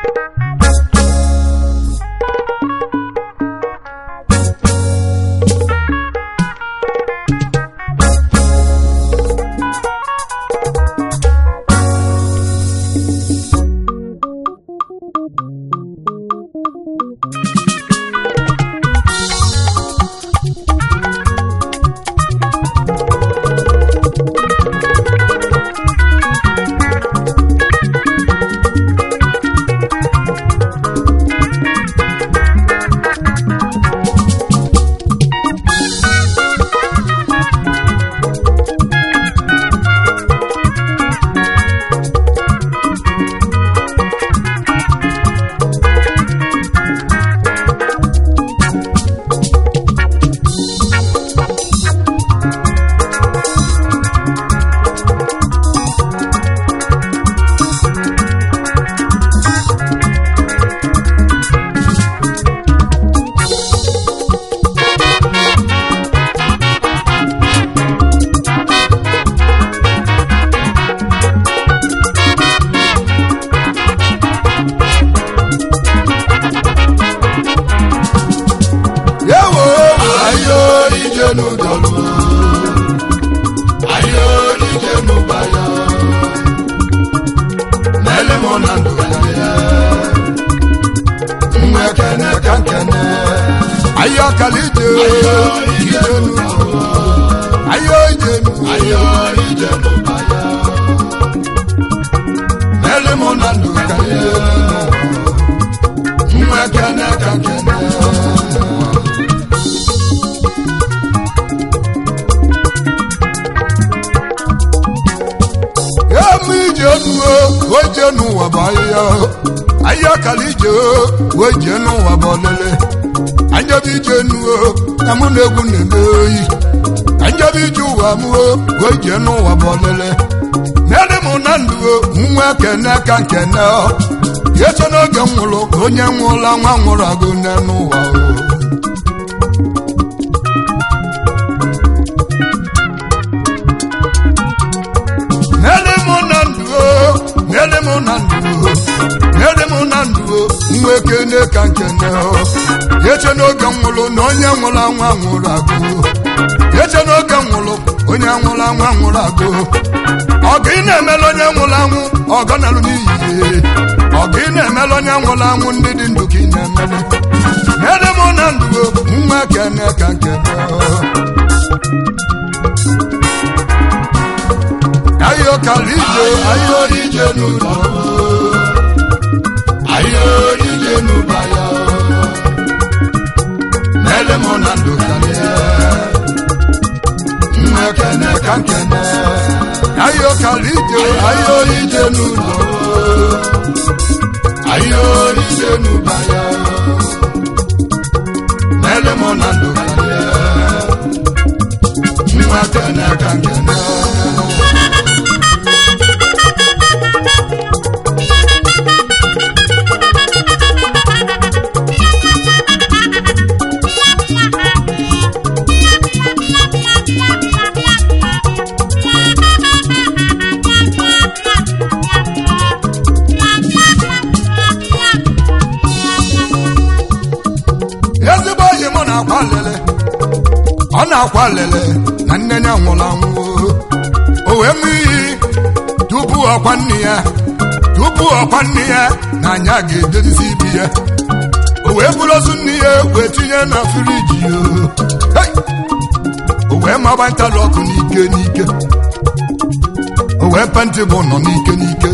Yewo ayo ije n'ụdọlụ ayo ije n'ụbaya n'ele mụ na ndụ ya nwa kene ka nkene ayo kala ije ije n'ụdọlụ ayo ije n'ayo ije n'ụbaya n'ele mụ na ndụ ya nwa kene ka nkene emu ije nuo oje n'ụwa bụ ahịhịa ahịhịa kala ije oje n'ụwa bụ ọlele anjebe ije nuo na mụ na egwu na-eme oyi anjebe ije ụwa mụo oje n'ụwa bụ ọlele nene mụ na ndụ nwa kene ka nkene yeso n'oge m nwụrụ onye nwụrụla nwa nwụrụ agụ nne n'ụwa o Nyere mụ na ndụ o, nyere mụ na ndụ o, nyere mụ na ndụ o, nwa ekene ka nkene o. Eche n'oge m nwụrụ na onye nwụrụ anwa nwụrụ agụ. Eche n'oge m nwụrụ onye nwụrụ anwa nwụrụ agụ. Ọgụ ị na-emela onye nwụrụ anwụ ọgọ nalụ n'iyi. Ọgụ ị na-emela onye nwụrụ anwụ ndị dị ndụ ka ị na-emele. Nyere mụ na ndụ o, nwa ekene ka nkene o. ayo kalije ayo ije n'ụlọ ayo ije n'ụbaya n'ele mụ na ndụ kalie nwa kene ka nkene ayo kalije ayo ije n'ụlọ ayo ije n'ụbaya n'ele mụ na ndụ kalie nwa kene ka nkene ezigbo oyi mụ na-akwa lele ọ na-akwa lele na nne ya nwụrụ anwụ o wee mụ iyi tupu ọkwa nne ya tupu ọkwa nne ya na anya ga-edozizi ibi ya o wee buru ozu nne ya wee tinye na firiji o Hey! o wee maba ntalụ ọkụ n'ike n'ike o wee penti bụ nọ n'ike n'ike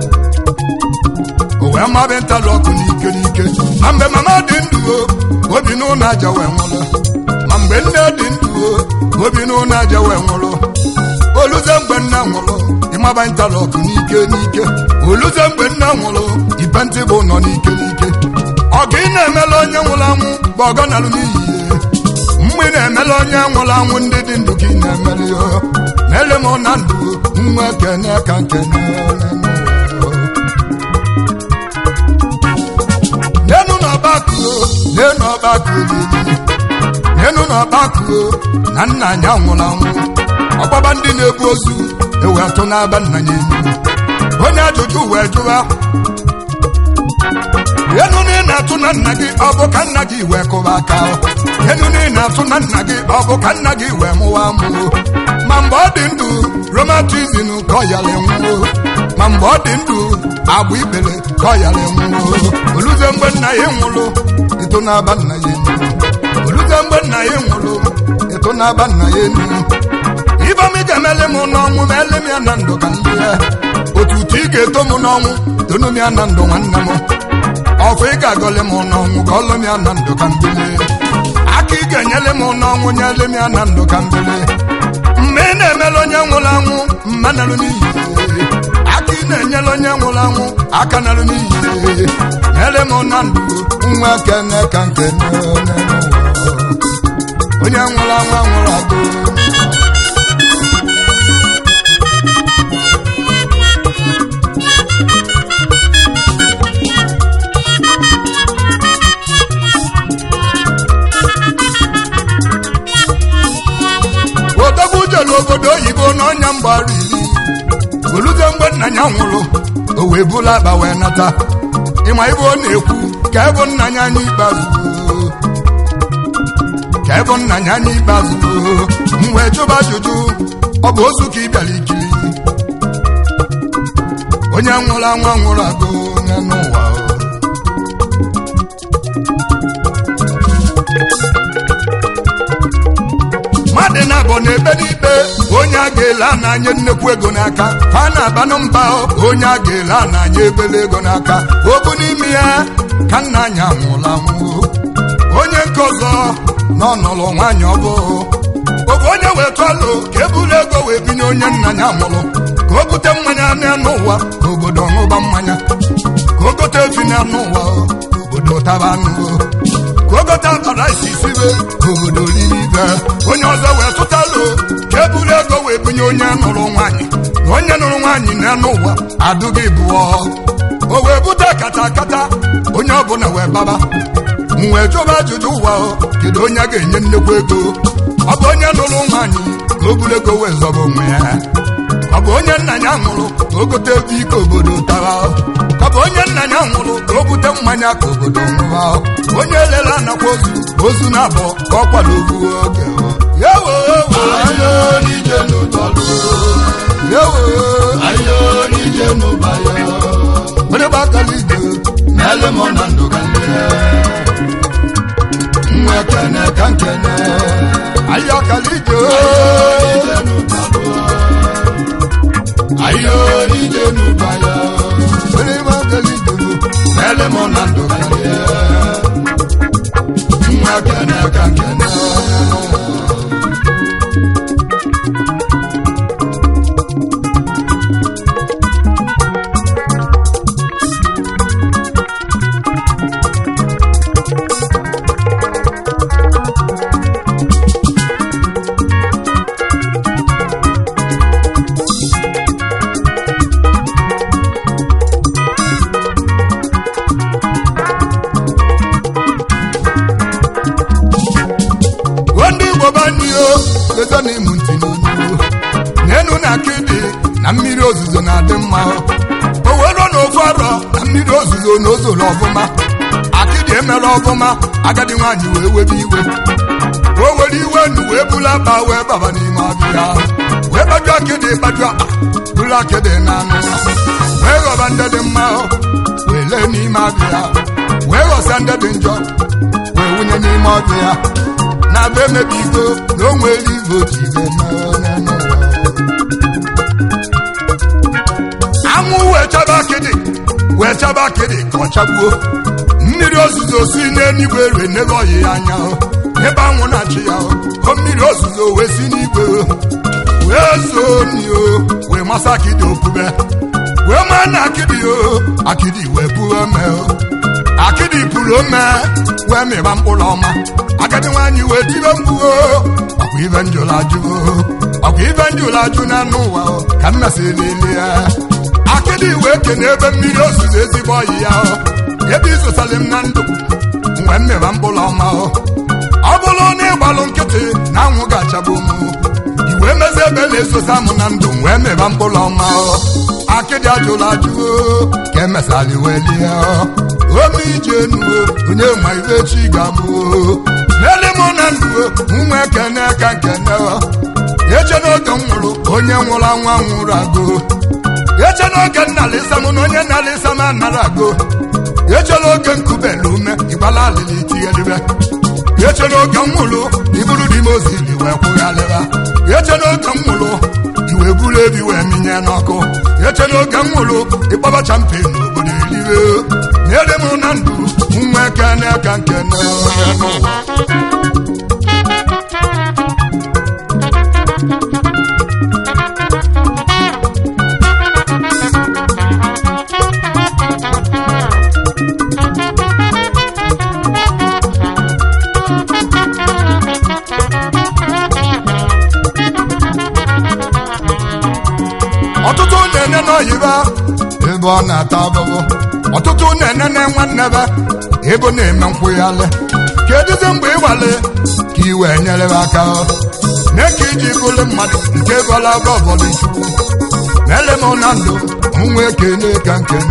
o wee maba ntalụ ọkụ n'ike n'ike ma mgbe mama dị ndụ o obi n'ụlọ aja wee nwụrụ ma mgbe nne dị ndụ o obi n'ụlọ aja wee nwụrụ oluze mgbe nna nwụrụ ịmaba ntalụ ọkụ n'ike n'ike oluze mgbe nna nwụrụ ibe ntị bụ nọ n'ike n'ike ọgụ ị na-emela onye nwụrụ anwụ bụ ọgọ nalụ n'iyi mgbe ị na-emela onye nwụrụ anwụ ndị dị ndụ ka ị na-emeli ya na-ele m na ndụ nwa ekene ka nkene n'enu n'ọgbakọ n'enu ọgbakọ olili n'enu n'ọgbakọ na nna anyị anwụrụ anwụ ọgbaba ndị na-ebu ozu ewe atụ n'aba nna ya enyi onye ajụjụ wee jụwa na-atụ na nna gị ọ bụ ka nna gị wee kụba aka enu niile na-atụ na nna gị ọ bụ ka nna gị wee mụwa mụo ma mgbe ọ dị ndụ romatizin ka ọ yara enwuo ma mgbe ọ dị ndụ agba ikpere ka ọ yara enwuo oluze mgbe nna ya nwụrụ eto na-aba nna ya enu oluze mgbe nna ya nwụrụ eto na-aba nna ya enu ibom ị ga-emele m n'ọnwụ ma ele m ya na ndụ ka ndị ya otu utu ị ga-eto m n'ọnwụ tonu m ya na ndụ nwanne m ọfụ ị ga-agọle m n'ọnwụ ka ọlụ m ya na ndụ ka mbili aka ị ga-enyele m n'ọnwụ nyele m ya na ndụ ka mbili mgbe ị na-emele onye nwụrụ anwụ mma narụ n'iyi aka ị na-enyere onye nwụrụ anwụ aka narụ n'iyi nyere m na ndụ nwa kene ka nke onye nwụrụ anwụ nwụrụ agụ odogwu jere obodo oyibo n'ọnya mgbara iri oluze mgbe nna ya nwụrụ o wee bụla akpa wee nata ịma ibe ọ na-ekwu ka ebo nna ya anya ikpeazụ ka ebo nna ya anya ikpeazụ m wee jụba ajụjụ ọ bụ ozu ka ị bịara ikiri onye nwụrụ anwụ nwụrụ agụ ya n'ụwa mmadụ na-abọ na-ebe n'ikpe onye a ga-ele n'anya nnekwu ego n'aka ha na-abanụ mba onye a ga-ele n'anya ebele ego n'aka obu n'ime ya ka nna anyị anwụrụ anwụ onye nke ọzọ na ọnọrọ nwaanyị ọbụ oge onye wee tụalụ ka eburu ego wee binye onye nna ya mụrụ ka o bute mmanya n'anụ ụwa ka obodo ṅụba mmanya ka o gote efi n'anụ ụwa obodo taba anụ ka o gote akara isi sibe ka obodo riri ibe onye ọzọ wee tụtalụ ka eburu ego wee binye onye nụrụ nwaanyị na onye nụrụ nwaanyị n'anụ ụwa adụghị bụọ o wee bute kata kata onye ọbụla wee baba m wee jụba ajụjụ ụwa kedu onye a ga-enye nnekwu ego ọ bụ onye nụrụ nwaanyị ka o buru ego wee zọba onwe ya ọ bụ onye nna ya nwụrụ ka o gote ebe ike obodo tara ọ bụ onye nna ya nwụrụ ka o bute mmanya ka obodo ṅụba onye lere anakwa ozu ozu na abụọ ka ọ kwado ogbu oge yawo onye gbakala ije Mele mọ na ndụ ka ndị nwa kene ka nkene ahịa ọkala ije ije n'ụtalụ ayo ije n'ụbaya onye gbakala ije mele mọ na ndụ ka ndị nwa kene ka nkene ndị igbo banio leta na ịmụ ntị n'onu n'enu na akịdị na mmiri ozuzo na-adị mma o wero na ofu arọ na mmiri ozuzo na ozoro ọfụma akịdị emere ọfụma agadi nwaanyị wee webe iwe o were iwe nu wee bulu akpa wee baba n'ime ọbịa wee gbaju akịdị gbaju akpa bulu akịdị na anụ wee ghọba ndị dị mma wee lee n'ime abịa wee ghọsa ndị dị njọ wee wunye n'ime ọbịa na be emebigo na o nwere igbo jide anwụ wee chaba akịdị wee chaba akịdị ka ọ chagbuo mmiri ozuzo si n'eluigwe rue n'ebe ọyị ya anya ebe anwụ na-achị ya o mmiri ozuzo wee si n'igwe wee zoo nio wee masa akịdị opube wee maa na akịdị o akịdị wee buo ome akịdị pụrụ ome wee mịba mkpụrụ ọma agadi nwaanyị wee tibe mgbuo ọkwa ibe njụrụ ajụ ọkwa ibe njụrụ ajụ na anụ ụwa ka nna si lele ya akịdị wee kene ebe mmiri ozuzo ezigbo ọyị ya ebe izụtali m na ndụ wee mmịba mkpụrụ ọma ọ bụrụ na ịgbalụ nkịtị na anwụ ga-achagbu m iwe mezi ebe na-ezosa m na ndụ wee mịba mkpụrụ ọma akịdị ajụrụ ajụ ka emesali welie ome ije nuo onye ma ibe chi ga-abụ n'ele mụ na ndụ nwa ekene ka nkene eche n'oge m nwụrụ onye nwụrụ anwa nwụrụ agụ eche n'oge nnalịsa m na onye nnalịsa m anara agụ eche n'oge nkubelu ume ịgbala alịlị tighelibe eche n'oge m nwụrụ iburu dị m ozili wee kwụghalịba eche n'oge m nwụrụ iwe buru ebi wee minye n'ọkụ eche n'oge m nwụrụ ịkpọba champion n'obodo eliwe nyere m na ndụ nwa ekene ka nkene onye n'ụwa ọtụtụ na-ene n'oyibo ebe ọ na-ata abụbụ ọtụtụ na-ene na nwanne be ebe ọ na-eme nkwụghalị kedụzi mgbe ịwale ka iwe nyere m aka mee ka iji bụrụ mmadụ nke bọla gọbọlụ chukwu mele m na ndụ nwa ekene ka nkene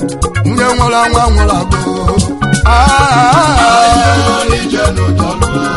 nwunye nwụrụ anwa nwụrụ agụ ije n'ụjọ lụọ